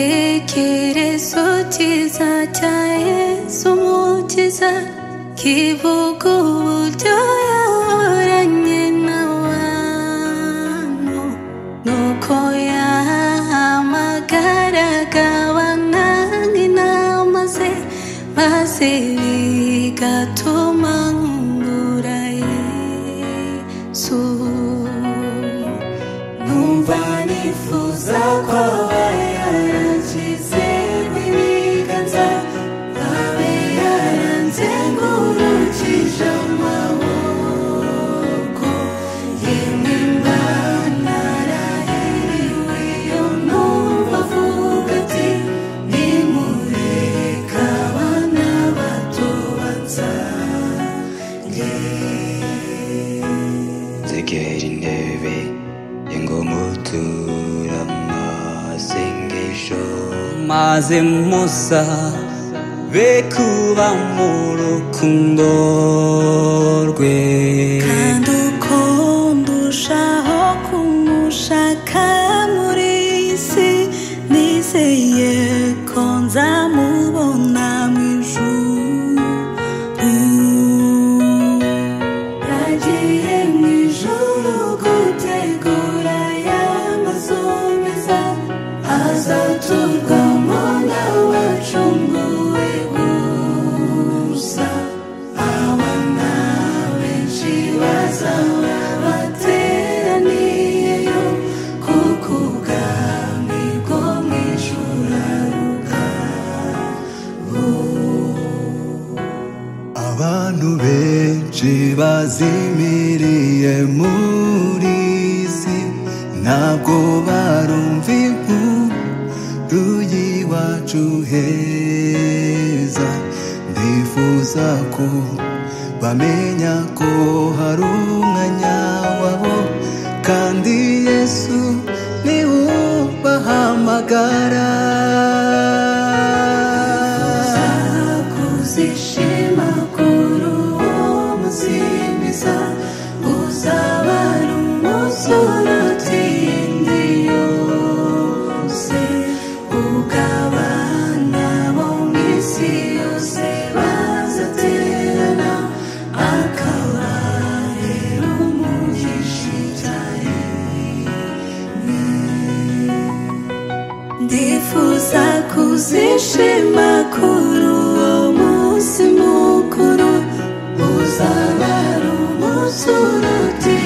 igitekerezo cyiza cya Yesu umukiza kivuga uburyo yahoranye n'abantu nuko yahamagaraga bananga inama ze maze bigatuma nkundura Yesu numva nifuza ko aba yarangize n'ibiganza abe yaranze ngurukije amaboko yemwe mbana narahiriwe iyo numva avuga ati nimureka abana bato bansange Tegera intebe yengomutura amasengesho maze musa be kuba mu rukundo rwe kandi uko ndushaho kumushaka muri iyi si nizeye ko nzamubona mu ijuru yagiye mu ijuru gutegura ya mazu meza azaturwamo n'abacunguwe gusa abana benshi bazaba bateraniyeyo kuko ubwami bwo mu ijuru aruka abantu benshi bazimiriye muri si ntabwo barumva inkuru y'iwacu heza ndifuza ko bamenya ko hari umwanya wabo kandi yesu niwe ubahamagara uzishima kuri uwo muzimiza uzaba ari umunsi uruta iyindi yose ugabana bo mu isi yose bazaterana akaba rero umugisha cyane ndifuza kuzishima kuri uwo munsi mukuru uzaba ari umunsi uruta